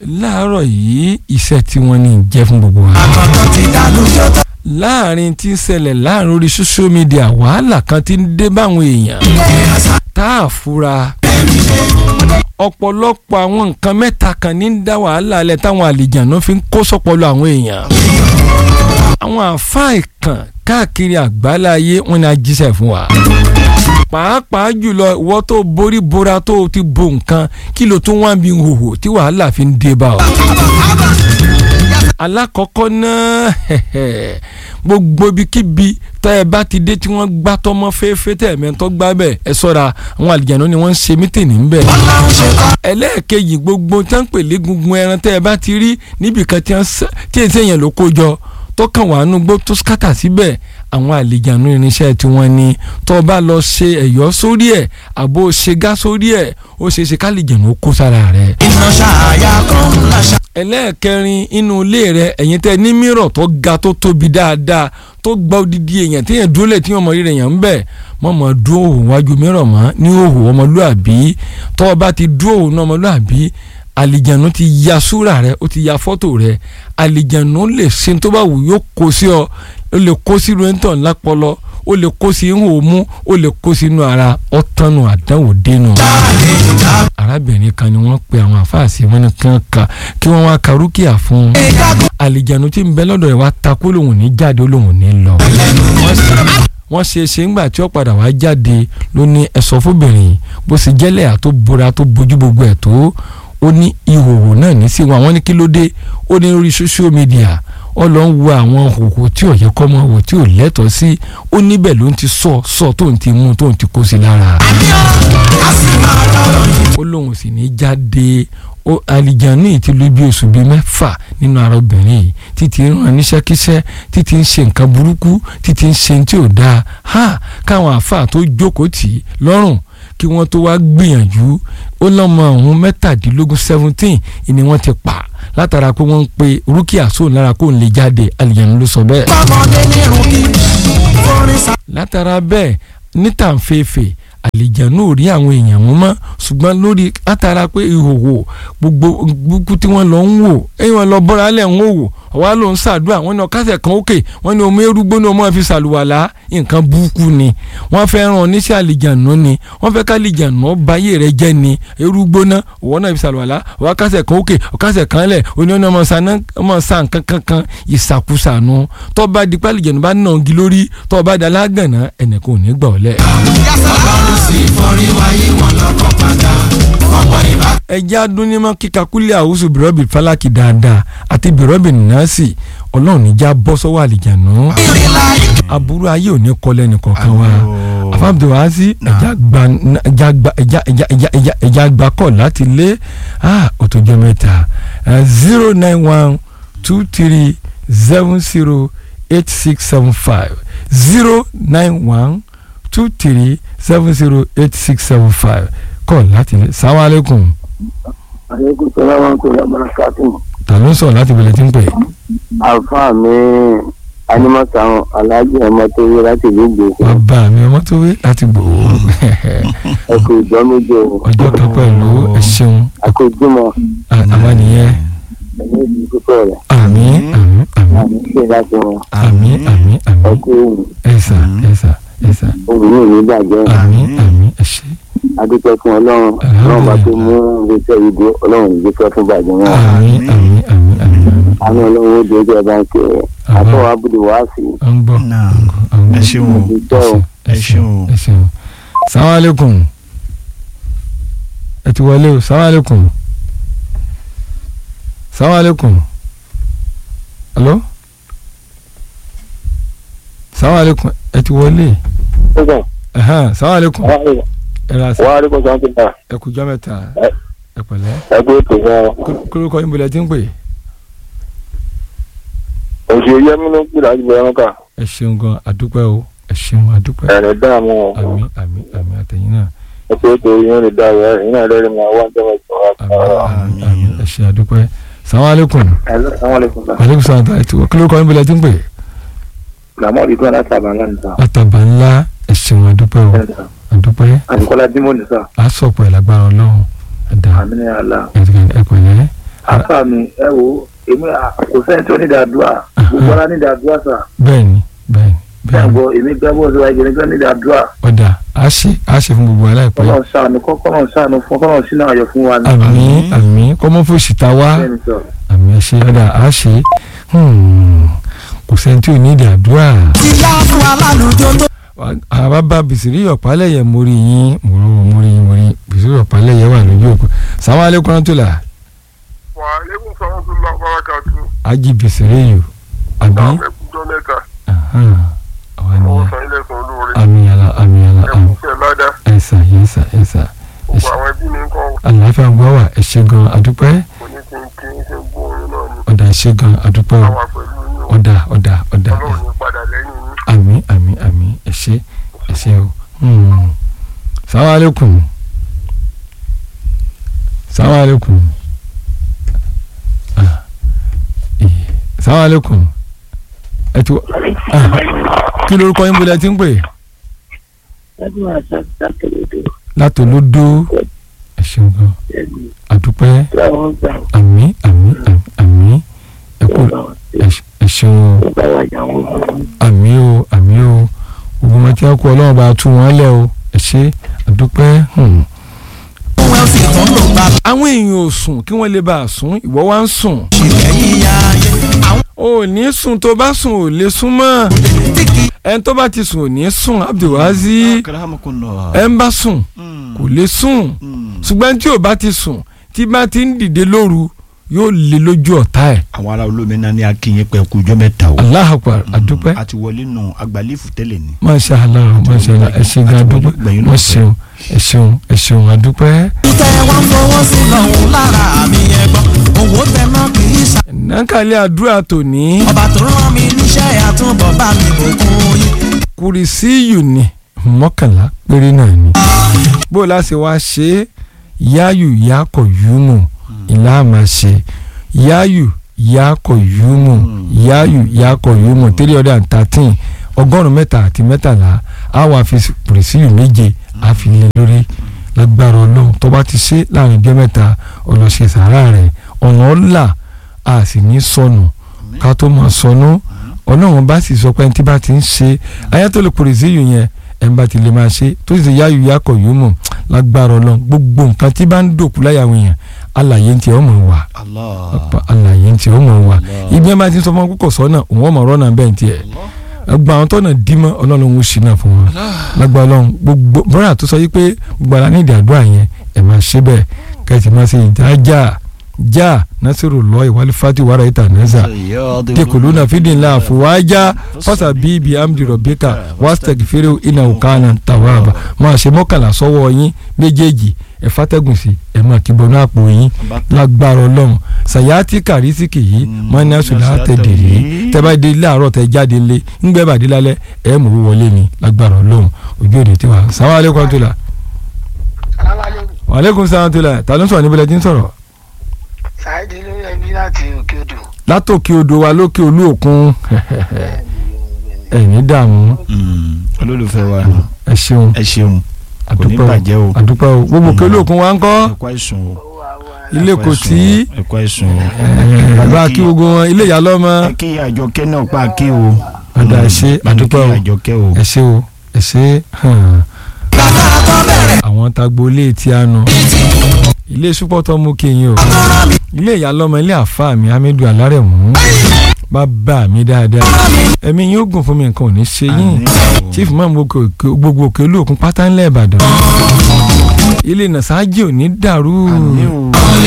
láàárọ̀ yìí iṣẹ́ tí wọ́n ní jẹ́ fún gbogbo wa. àkọ́kọ́ ti dànù tó tó. láàrin tí ń ṣẹlẹ̀ láàrin orí social media wàhálà kan ti ń dé báwọn èèyàn tá a fura ọ̀pọ̀lọpọ̀ àwọn nǹkan mẹ́ta kan ní ń dá wàhálà alẹ́ táwọn àlejànú fi ń kó sọ́pọ̀lọ́ àwọn èèyàn àwọn àáfàá ìkàn káàkiri àgbáláyé wọn ni a jíṣẹ́ fún wa pàápàá jùlọ ìwọ tó borí bora tó ti bo nǹkan kí ló tún wá bí hòhò tí wàhálà fi ń dé bá ọ. alákọ̀ọ́kọ́ náà gbogbo ibikíbi tẹ́ ẹ bá ti dé tí wọ́n gbá tọmọ fẹ́ẹ́fẹ́ tẹ́ ẹ̀mẹ́ tó gbá bẹ́ẹ̀ ẹ sọ́ra àwọn àlìjáná ni wọ́n ń ṣe mítìnì ń bẹ̀. ọlọ́run ṣe kọ́. ẹlẹ́ẹ̀kejì gbogbo tí wọ́n ń pè légungun ẹran tẹ́ ẹ bá ti rí níbìkan tí èsì èèyàn ló kó jọ tó kàn wá nú gbó tó skátà síbẹ̀ àwọn àlejànú irinṣẹ́ tí wọ́n ní tó o bá lọ ṣe ẹ̀yọ́ sórí ẹ̀ àbó ṣe gá sórí ẹ̀ ó ṣe é ṣe kálíjànú kó sára rẹ̀. iná ṣáàyà kan láṣà. ẹlẹ́ẹ̀kẹrin inú ilé rẹ̀ ẹ̀yin tẹ́ ní mírọ̀ tó ga tó tóbi dáadáa tó gba odidi èèyàn téèyàn dúró lẹ̀ tí wọ́n mọ rírẹ̀ yàn ń bẹ̀ mọ́ mọ́ dúró òhùn wájú mírọ̀ mọ́ ní òhùn ọmọlúàbí tó o bá ti dúró òhùn ọmọlúàbí àlìjànú ti ya súrà rẹ ó ti ya fọ́tò rẹ àlìjànú lè ṣe tó bá wù yóò kó sí ọ ó lè kó sí rẹ́ńtọ̀ lápọlọ ó lè kó sí ihò mú ó lè kó sínú ara ọ̀tánu àdánwò dénú. arábìnrin kan ni wọ́n pe àwọn àfáàsì wọn ni kàn ká kí wọ́n wá ka rúkìá fún un. àlìjànú tí ń bẹ lọ́dọ̀ rẹ̀ wá takú lòun ní jáde ó lòun ní lọ. wọ́n ṣe ṣe ńgbà tí ó padà wá jáde ló ní ẹ̀sọ́ fóbìnrin bó ṣe jẹ́lẹ̀ àtó bora tó bójú gbogbo ẹ̀ tó ó ní ìhòòhò náà ní sí wọn àwọn ní kí ló dé ó ní lórí social media ó lọ ń wo àwọn hòhò tí ò yẹ kọ́ mọ́ wò tí ò lẹ́tọ̀ọ́ sí ó níbẹ̀ ló ń ti sọ sọ tó ń ti mú tó ń ti kó sí lára. ó lóun sì ní jáde ó àlìjánu yìí ti lò bí oṣù bíi mẹ́fà nínú ara obìnrin yìí títí ń ràn níṣẹ́kíṣẹ́ títí ń ṣe nǹkan burúkú títí ń ṣe tí ò dáa ha káwọn àáfàá tó jókòó tì í lọ́rùn kí wọ́n tó wá gbìyànjú ó lọ́mọ ọ̀hún mẹ́tàdínlógún seventeen ni wọ́n ti pa látara pé wọ́n ń pe rúkìá sóun lára kó n lè jáde àlìyànjú ló sọ bẹ́ẹ̀. bọ́mọdé ní rúkì forin sa. látara bẹ́ẹ̀ nítàǹfẹ̀ẹ́fẹ̀ àlìjànú ò rí àwọn èèyàn wọn mọ́ ṣùgbọ́n lórí látara pé ìhòòhò gbogbo gbogbo tí wọ́n lọ ń wò ẹ̀yìn wọn lọ bọ́ra lẹ̀ ń wò ọ̀wá ló ń ṣàdúrà wọn ní ọ̀kasẹ̀ kan òkè wọn ní omi erúgbó ní ọmọ fi ṣàlùwàlá nǹkan burúkú ni wọ́n fẹ́ ràn oníṣẹ́ àlìjànú ni wọ́n fẹ́ kálìjànú báyé rẹ jẹ́ ni erúgbó náà ọ̀wọ́ náà fi ṣàlùwàlá ọ̀wá kásẹ̀ kan òkè ọ̀kasẹ̀ kan lẹ̀ oní ọ̀nà ọmọ sàn kankan kan ìṣàkóṣàánú tó bá di pálíjànú bá nà gi lórí tó bá da lágànná ẹnìkan ò ní gbà ọ́ lẹ̀. ọlọ́run sì forí wáyé wọn lọ́kọ̀ padà ọ̀pọ̀ ìbá. ẹjẹ́ adúnímọ̀ kíka kúlẹ̀ àwùsù bìrọ́bì fálákì dáadáa àti bìrọ́bì nọ́ọ̀sì ọlọ́run níjà bọ́ sọ́wọ́ àlìjànú ìrìnlá aburú ayé ò ní kọ́lẹ́ nìkankan wa àfàbùdó wá sí ẹja gba ẹja gba ẹja ẹja ẹja ẹja ẹja gba kọ́ láti lé òtòjọ́ mẹ́ta zero nine one two three seven zero eight six seven five zero nine one two three seven zero eight six seven five kọ́ láti lé salaam aleykum aleykum salaam wa rahmatulah barakatu. ta ló ń sọ̀rọ̀ láti bẹ̀rẹ̀ tí ń pè. àfa mi animasan alhaji ọmọ tó yẹ láti ìlú gbèsè bàbá mi ọmọ tó wé láti gbòó ẹ kò ìjọ méje o ọjọ́ kan pẹ̀lú ẹ ṣeun a kò jùmọ̀ àwọn nìyẹn ẹni ìlú púpọ̀ rẹ̀ àmín àmín àmín àmì ṣe láti wọn àmín àmín ẹ àmín kú òun ẹ̀sà ẹ̀sà ẹ̀sà òun ní ìlú bàjẹ́ àmín àmín ẹ ṣé adúpẹ́ fún ọlọ́run ọlọ́run bá tó mú ìgbésẹ̀ yìí dé ọlọ́run ìgbésẹ̀ fún bàjẹ́ wọn àmín àmín àmín àmín àmín àánú ọlọ́run ó dé ẹjọ́ ẹ bá ń kẹ́ ẹ àbọ̀ abúlé wàá sí à ń gbọ́ Náà, à ń gbọ́ ẹ ṣeun o. ìjọ o ẹ ṣeun ẹ ṣeun salaam aleykum ẹ ti wọlé o salaam aleykum salaam aleykum alo salaam aleykum ẹ ti wọlé ẹhàn salaam aleykum ẹ ra sa wàá rí kó sọ́n ti bá ẹ kú jọ́ mẹ́ta ẹ pẹ̀lẹ́ ẹ kú ètò wọn kúrúkọ yín bolẹ̀ tí ń pè òṣèré yẹmí ló ń pè láti bẹ̀rẹ̀ wọn kà ẹ ṣeun gan adúpẹ́ o ẹ ṣeun adúpẹ́ ẹ̀rẹ̀ dààmú wọn àmín àmín àmín àtẹ̀yìn náà ẹ kú ètò yẹn lè dá ẹ ẹ̀yìn náà lẹ́rìí máa wá ń tẹ́wọ́ ìjọba àmín àmín àmín ẹ ṣe adúpẹ́ salaam aleykum Hello, assalamu alaikum sir. aleykum salaam ta ẹ ti wọ kúrúkọ yín bolẹ̀ tí ń pè Làmọ́ ìdúrà láti àbálá ní sá. látàbà ńlá ẹ ṣeun adúpẹ́ o adúpẹ́ Àdìkọ́lá Dímọ̀ ní sá. á sọ̀pọ̀ ẹ̀ lágbára ọlọ́run ẹ̀dá Àmì ní àlá. ẹ pẹ̀lẹ́ afa mi ẹ wo èmi à- kò sẹ́ni tó ní ìdádúrà gbogbo ara ní ìdádúrà sà bẹ́ẹ̀ni bẹ́ẹ̀ni bẹ́ẹ̀ bẹ́ẹ̀ni gbọ́ èmi gbẹ́ bó ṣe wáyé èmi gbẹ́ ní ìdádúrà ọ̀dà á ṣe á ṣe fún gbogbo aláìpẹ́ kọ́nà ṣàánú kọ́nà ṣàánú fún kọ́nà sínú ayọ̀ fún wa ní. àmì àmì kọ́mọ́fòsì ta wá bẹ́ẹ̀ ni sọ. àmì ẹ ṣe ọ̀dà á ṣe Hmm. kò sẹ́ni tí ò ní ìdí àdúrà. ti yá fún alálùjọ tó. àbábá bìsírí ọ̀pálẹ̀yẹ mórí yín mòró mórí yín mórí bìsírí ọ̀pálẹ̀yẹ wà lójú òkú sàwọn alẹ́kùnrin tó là wàhálẹ́kùn sọ̀rọ̀ tó lọ bárakàtú ájì bìsírí yìí àbí àwọn ẹkùnjọ mẹ́ta Ahan. àwa ọwọ́ nìyẹn san ilé san olóore àmì àlà àmì àlà àmì ẹkùn fẹ́ ládá ẹ̀sà yẹ̀sà ẹ̀sà gbogbo àwọn ẹbí mi ń kọ́ àlàáfíà gbọ́ wà ẹ ṣé gan adúpẹ́ kò ní kí n kí n ṣe gbóòórùn náà ni ọ̀dà ẹ ṣé gan adúpẹ́ o àwa pẹ̀lú yín o ọ̀dà ọ̀dà ọ̀dà ọlọ́run ní padà lẹ́yìn yín àmì àmì àmì ẹ ṣé ẹ ṣé o Hmm. sàwọn alẹ́kùn sàwọn alẹ́kùn Ah. Eh. sàwọn alẹ́kùn ẹ ti wọ Ah. kí lorúkọ yín bọ́lá ẹ ti ń pè látòlódó ẹ ṣeun gan adúpẹ́ àmì àmì àmì àmì ẹ kú ẹ ṣe- ẹ ṣeun o àmì o àmì o ogun ọmọ tí wọn kú ọlọ́run bá tú wọn lẹ̀ o ẹ ṣe àdúpẹ́. hmm. òun ẹ̀ sì tún lò bá àwọn èèyàn ò sùn kí wọ́n lè bá a sùn ìwọ wá ń sùn. ṣìlẹ̀ yíya ayé. àwọn o ò ní sùn tó bá sùn ò lè sùn mọ́ tí kì í ẹni tó bá ti sùn ò ní sùn abdulwazi ẹ ń bá sùn kò lè sùn ṣùgbọ́n tí ò bá ti sùn tí bá ti ń dìde lóru yóò lè lójú ọ̀tá ẹ̀. àwọn ará olómìnira ní akínyìn pé kú ọjọ́ mẹ́ta o. Allahu Akbar àdúpẹ́. a ti wọlé nù agbálífù tẹ́lẹ̀ ni. masha allah masha allah ẹ ṣe gan adúpẹ́ Gbẹ̀yìn ló wọ́n fẹ́. ṣeun ẹ ṣeun ẹ ṣeun adúpẹ́. tẹ wá ń fọwọ́ sí lọ́hùn lára mi yẹn gbọ́ owó tẹ náà kì í ṣe. nàkàlẹ́ àdúrà tòní ọba tó rán mi níṣẹ́ àtúbọ̀ bá mi bòkun yín. kùrìsíyù ni mọ́kànlá péré náà ni. bó o láṣẹ wá ṣe é yáyù yákọ̀ yúmù ìlà máa ṣe yáyù yákọ̀ yúmù yáyù yákọ̀ yúmù three hundred and thirteen ọgọ́rùn-ún mẹ́ta àti mẹ́tàlá á wà fi kùrìsíyù méje á fi lé lórí lágbára ọlọ́run tó bá ti ṣe láàrin ọjọ́ mẹ́ta ọlọ́ṣẹ́ sàárà rẹ̀ ọ̀nà ọ̀la a sì ní sọnù ká tó máa sọnù ọlọ́run bá sì sọ pé ẹni tí bá ti ń ṣe ayatollah kùrìsíyù yẹn ẹni bá ti lè máa ṣe tó sì ṣe yáyù yákọ̀ yóò mọ̀ lágbára ọlọ́run gbogbo nǹkan tí bá ń dòkú láyà àwọn èèyàn alàyè ń tiẹ̀ ọmọ wa ọ̀pá alàyè ń tiẹ̀ ọmọ wa ibi ẹ̀ máa ti sọ fún wọn kókò sọ́nà òun ọmọ ọ̀rọ̀ náà bẹ́ẹ̀ ń tiẹ̀ gba àwọn tọ́nà dímọ́ ọlọ́run ó ṣì náà fún wọn lágbára ọlọ́run gbogbo bọ́dà tó sọ yí pé gbogbo ara ní ìdí àdúrà yẹn ẹ̀ máa ṣe bẹ́ẹ̀ kẹ́sì máa ṣe ìdájà já nasiru lọ ìwálé fati wàrà ìta nẹ́sà tekuluna fidinla afuwaja fasa bibi amdi robika wastagfiru ina ukana tawaba máa ṣe mọ́kànlá sọ́wọ́ yín méjèèjì ẹ fàtẹ́gùn sí ẹ máa kí bọnú àpò yín lágbára ọlọ́run sàyàtì kàrísìkì yìí máa ní àṣùlẹ̀ àtẹ̀dẹ̀rẹ̀ tẹ́bá dé láàárọ̀ tẹ́ jáde lé ńgbẹ́ bàdé lálẹ́ ẹ mú owó wọlé ni lágbára ọlọ́run ojú òde tiwa sàwọn alẹ́kùn tó la wàlẹ́kùn sàwọn tó la ta ló ń sọ̀rọ̀ níbi lẹ́tí ń sọ̀rọ̀ ṣáìdì lórí ẹbí láti òkè odò látòkè odò wa lókè olú òkun ẹ̀yìn dààmú olólùfẹ́ wa ẹ ṣeun ẹ ṣeun kò ní àdúpẹ́ bàjẹ́ o o àdúpẹ́ o gbogbo òkè olú òkun wa ń kọ́ ẹ̀kọ́ àìsùn o ilé kò tí ẹ̀kọ́ àìsùn o. bàbá kí gbogbo wọn ilé ìyá lọ́mọ ẹ kí àjọkẹ́ náà pa kí o. ọ̀dà ẹ ṣe àdúpẹ́ o kí àjọkẹ́ o. ẹ ṣe o ẹ ṣe hàn. bàbá tó bẹ̀rẹ̀ àwọn tagbo ilé tí a nu ilé súpọ̀tọ̀ mú kéyìn o ilé ìyá lọ́mọ ilé àfa mi hamidu alárẹ̀mú bàbá mi dáadáa ẹ̀mí yín ó gùn fún mi nǹkan ò ní ṣe yín Àmín o. chief imam gbogbo òkè- gbogbo òkè olóòkun pátá ńlẹ̀ ìbàdàn ilé nàṣáájì ò ní dàrú Àmín o.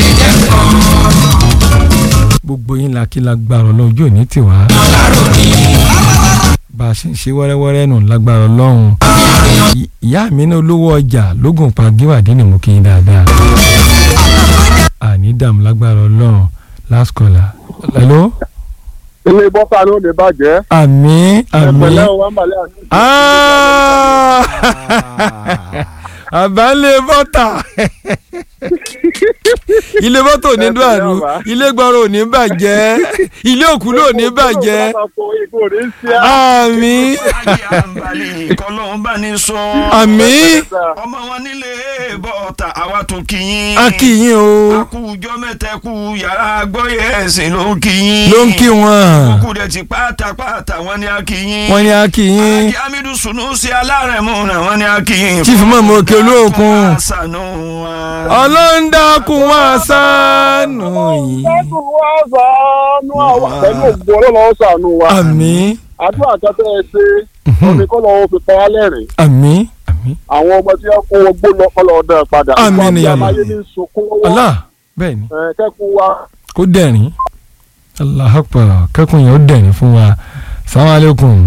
gbogbo yín lakílagbára ọlọ́run ojú ò ní tiwa bá a ṣe ń ṣe wẹ́rẹ́wẹ́rẹ́ nù lágbára ọlọ́run Ì- ìyá mi ní olówó ọjà lógún pa gíwàdí ni mo kí yín dáadáa àní dààmú lágbára ọlọ́run last caller hello ilé bọ́sà ló lè bàjẹ́ àmín àmín ẹ̀pẹ̀lẹ́ o wà ń balẹ̀ àti. Ah! àbálẹ̀ bọ́tà ilé mọ́tò ò ní dàrú ilé gbọ́rọ̀ ò ní bàjẹ́ ilé òkú ló ò ní bàjẹ́ àmín ayé àǹbalẹ̀ kọ́lọ́hún bá ní sọ. àmín ọmọ wọn nílé bọ́ọ̀tà àwa tó kí yín. a kì yín o akújọ mẹ́tẹ́kù yàrá gbọ́yẹ̀ ẹ̀sìn ló ń kí yín. ló ń kí wọn kúkú dẹ̀ ti pátápátá wọn ni a kí yín. wọn ni a kì yín ajé hamidu sunu sí alárẹ̀mú náà wọn ni a kí yín. chief mọ̀mọ́ òkè olóòkun sànú wa. ọlọ́ńdàkùn wá sánú yìí Ọlọ́run wá ṣàánú àwa pẹ̀lú ògbó ọlọ́run ṣàánú wa. àmín Àdúrà kan tẹ́ ẹ ṣe omi kọ́ lọ́wọ́ fi pa wá lẹ́rìn. àmín àmín Àwọn ọmọ tí wọ́n kó wọgbó lọ kọ́ lọ́ọ́ dán padà. Àmín Ìgbà ni tí Allah. amáyé ní sunkún lọ́wọ́. Allah bẹ́ẹ̀ ni Ẹ̀, Kẹ́kùn wa kó dẹ̀rín Allah akbar kẹ́kùn yẹn ó dẹ̀rín fún wa salamu alaikum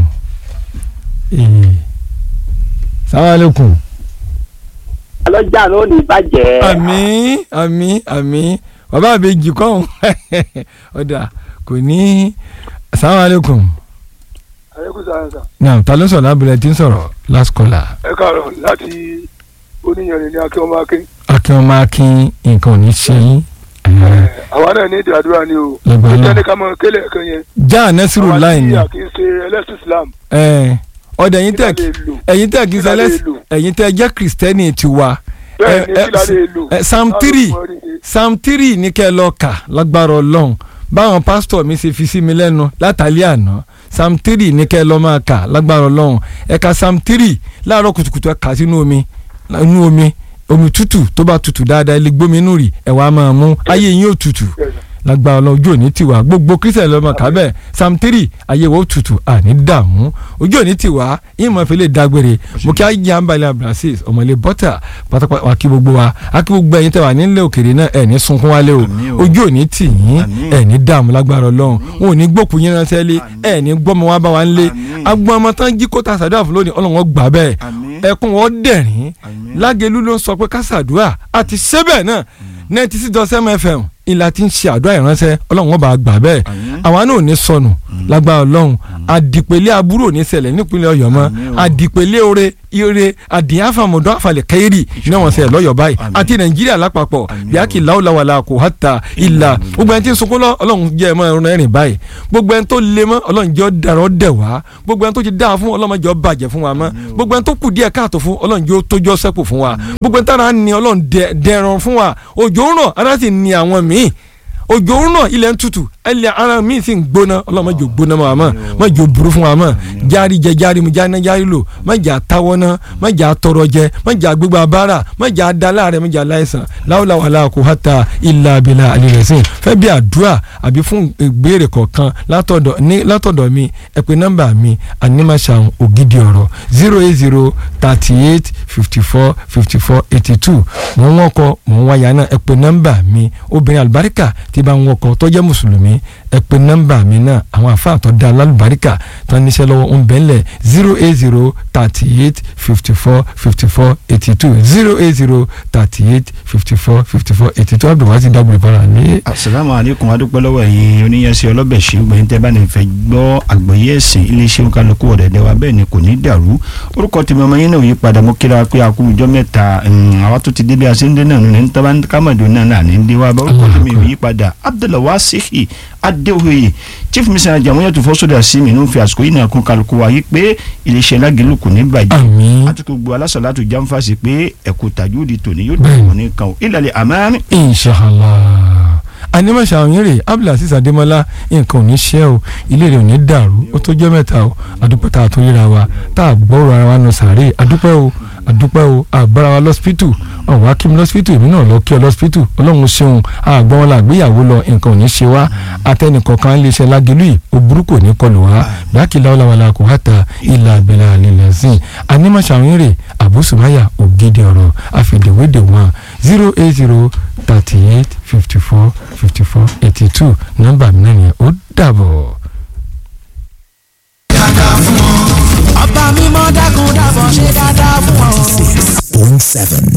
ee salamu alaikum ọlọ́jà ló ní bàjẹ́. àmín àmín àmín bàbá àbèjì kọ́hún ọ̀dà kò ní salamu alaikum Ayékúsà naam ta ló sọ̀rọ̀ lábẹ́rẹ́ tí ń sọ̀rọ̀ last caller ẹ káàárọ̀ láti oníyanrìn ní akẹ́ ọmọ akẹ́. akin ọmọ akin nǹkan ò ní ṣe yín Àwa náà ní ìdí àdúrà ni o. Lágbára. Ó jẹ́ ní ká mọ kélé ẹ̀kan yẹn. já nẹ́sìrò láì ní Àwa tí a kì í ṣe ẹlẹ́sìn Islam. ọ̀dà ẹ̀yin tẹ̀ Kí la lè lò? ẹ̀yin tẹ̀ kí Kí la lè sẹ́lẹ̀ lò? ẹ̀yin tẹ̀ jẹ́ kìrìsìtẹ́nì tiwa Bẹ́ẹ̀ ni ẹ, kí la lè lò? ẹ, psalm Láàrú three mọ́ rí i. psalm three ní kẹ́ ẹ lọ kà lágbára ọlọ́run báwọn pásítọ̀ mi ṣe fi sí mi lẹ́nu látàlẹ́ àná psalm three ní kẹ́ ẹ lọ máa kà lágbára ọlọ́run ẹ ka psalm three láàárọ̀ kùtùkùtù ẹ kà sínú omi inú omi omi tútù tó bá tútù dáadáa ẹ lè gbómi inú rì ẹ wàá máa mú ayé yín ò tútù Yes, sir. lágbára ọlọ́run ojú òní tiwa gbogbo kristian lọ́mọ kábẹ́ psalm three ayé wo tutù àní dààmú ojú òní tiwa ìmọ̀ ìfẹ́lẹ́ dágbére mo kí ayé àǹbalẹ̀ abdulrasis ọmọlẹ̀ bọ́tà pátápátá wa kí gbogbo wa a kí gbogbo ẹ̀yin tẹ́ wà nílẹ̀ òkèrè náà ẹ̀ ní sunkún wálé o Àmín o. ojú òní tì yín Àmín. ẹ̀ ní dààmú lágbára ọlọ́run wọn ò ní gbókùn yín ránṣẹ́ lé ẹ̀ ní gbọ́mọ wa bá wa ń lé Àmín. agbọ́n ọmọ tán jí kóta sàdúrà fún lónìí ọlọ́run ó gbà bẹ́ẹ̀ Àmín. ẹkún wọn dẹ̀rín Àmín. lágẹ̀lú ló ń sọ pé kásàdúrà àti sẹ́bẹ̀ náà ninety six dot seven fm ìlà tí ń ṣe àdúrà ìránṣẹ́ ọlọ́run wọn bá gbà bẹ́ẹ̀ Àmín. àwa náà ò ní sọnù lágbára ọlọ́run àdìpẹ̀lẹ̀ aburú ò ní ṣẹlẹ̀ nípínlẹ̀ ọ̀yọ́ mọ́ Àmín o. àdìpẹ̀lẹ̀ oore ire àdìyàfàmọ̀dọ́ àfàlẹ̀ kẹ́rì ní wọ́n ṣẹlẹ̀ lọ́yọ̀ báyìí Àmín. àti nàìjíríà lápapọ̀ Àmín o. bíákì láwùláwàlà kò hàtà ìlà gbogbo ẹni tí ń sunkún lọ ọlọ́run jẹ́ ẹ̀mọ́ ẹ̀rọ ẹ̀rìn báyìí gbogbo ẹni tó le mọ́ ọlọ́run jẹ́ ọ̀daràn dẹ̀ wá gbogbo ẹni tó ti dáa fún ọlọ́run jẹ́ ọbàjẹ́ fún wa mọ́ gbogbo ẹni tó kù díẹ̀ káàtó fún ọlọ́run jẹ́ ó tójọ́ sẹ́kù fún wa gbogbo ẹni tára ni ọlọ́run dẹ- dẹran fún wa òjò ń rọ̀ ara sì ni àwọn míì òjò ń rọ̀ ilẹ̀ ń tutù ẹlẹ́ ara míì sì ń gbóná ọlọ́run má jò gbóná mọ́ àmọ́ má jò burú fún wa mọ́ járí jẹ járí mu jáná járí lò má jà táwọ́ ná má jà tọrọ jẹ má jà gbégbá bára má jà dálá rẹ má jà láìsàn láwùláwàlá kò hàtà ilà abilà àlèrèsìn fẹ́ bí àdúrà àbí fún ìbéèrè kọ̀ọ̀kan látọ̀dọ̀ ní látọ̀dọ̀ mi ẹ pè nọ́mbà mi animasan ògidì ọ̀rọ̀ zero eight zero thirty eight fifty four fifty four eighty two mò ń wọ́kọ̀ mò ń wáyà náà ẹ pè nọ́mbà mi obìnrin àlùbáríkà tí bá ń wọ́kọ̀ tó jẹ́ mùsùlùmí ẹ pè nọ́mbà mi náà àwọn àfáà tó dá alálùbáríkà tó ń níṣẹ́ lọ́wọ́ ń bẹ́ńlẹ̀ zero eight zero thirty eight fifty four fifty four eighty two zero eight zero thirty eight fifty four fifty four eighty two abdulwasi dábòrò ìbára ní. asalaamu aleykum adúpẹ́ lọ́wọ́ ẹ̀yin oníyẹnsẹ́ ọlọ́bẹ̀ ṣe gbẹ̀yìn tẹ́ bá ní fẹ́ gbọ́ àgbọ̀yé ẹ̀sìn iléeṣẹ́ kálukú ọ̀dẹ̀dẹ̀ wa bẹ́ẹ̀ ni kò ní dàrú orúkọ tèmi ọmọ yín náà yí padà mo kíra pé a kú ọjọ́ mẹ́ta mm, àwa tó ti débi àṣẹ́ndé náà ní ní tábà kámọ̀dé náà náà ní ndé wa bá orúkọ tèmi ò yí padà abdulwasihi adéoyè chief missioner jamuyatu fọ́sọ̀dà sí mi ní fi àsìkò yìí náà kún kálukú wa yí pé iléeṣẹ́ lágẹ̀lú kò ní bàjẹ́ àmín àti gbogbo alásàlátù jáǹfàṣì pé ẹ̀kú tàjúdì tòní yóò Bẹ́ẹ̀ni. dùn ní kan ò ìlàlẹ̀ àmàmì inshallah animasa òyìnrè abdulaziz adémọlá nǹkan ò ní ṣe o ilé rẹ̀ ò ní dàrú ó tó jẹ́ mẹ́ta o àdúpẹ́ tá a tó ríra wa tá a gbọ́rọ̀ ara wa nù sàárè àdúpẹ́ o àdúpẹ́ o àgbára wa lọ́sípítù ọ̀wá kí mi lọ́sípítù èmi náà lọ kí ọ lọ́sípítù ọlọ́run ṣeun àgbọ̀n wọn làgbéyàwó lọ nǹkan ò ní ṣe wá atẹnìkọ̀ọ̀kan lè ṣe lágẹ̀lú yìí òbúrú kò ní kọlù wá bíákìlá ọ̀làwàlà kò hàtà ìlà àbẹ̀là àlèlẹ̀ sìn animasa òyìnrè àbúsùmáyà ògidì ọ̀rọ̀ àfẹ̀dẹ̀wédè wọn zero eight zero thirty eight fifty four fifty four eighty two nọ́mbà mi náà yẹn ó dàbọ̀. ọba mímọ́ dákun dábọ̀ ṣe dáadáa fún ọ. point seven